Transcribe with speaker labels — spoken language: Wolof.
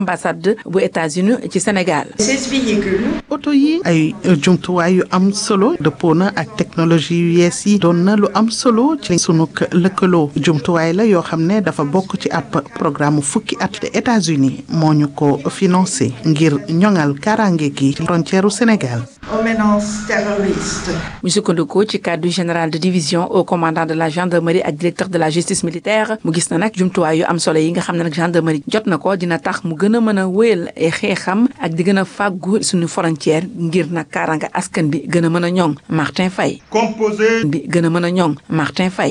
Speaker 1: ambassade bu États-Unis ci Sénégal.
Speaker 2: Ces véhicules.
Speaker 3: oto yi ay jumtuwaay yu am solo dëppoo na ak technologie yu yees yi doon na lu am solo ci sunu lëkkaloo jumtuwaay la yoo xam ne dafa bokk ci ab programme fukki at te États-Unis moo ñu ko financé ngir ñoŋal kaaraange gi ci frontière u Sénégal.
Speaker 2: aux menaces terroristes.
Speaker 1: mu sukkandikoo ci cadre général de division au commandant de la gendarmerie ak directeur de la justice militaire mu gis na nag jumtuwaay yu am solo yi nga xam ne nag gendarmerie jot na ko dina tax mu gën a mën a wéyal ay xeexam ak di gën a fàggu suñu frontière ngir nag kaaraanga askan bi gën a mën a ñoŋ Martin Faye.
Speaker 4: composé.
Speaker 1: bi gën a mën a ñoŋ Martin Faye.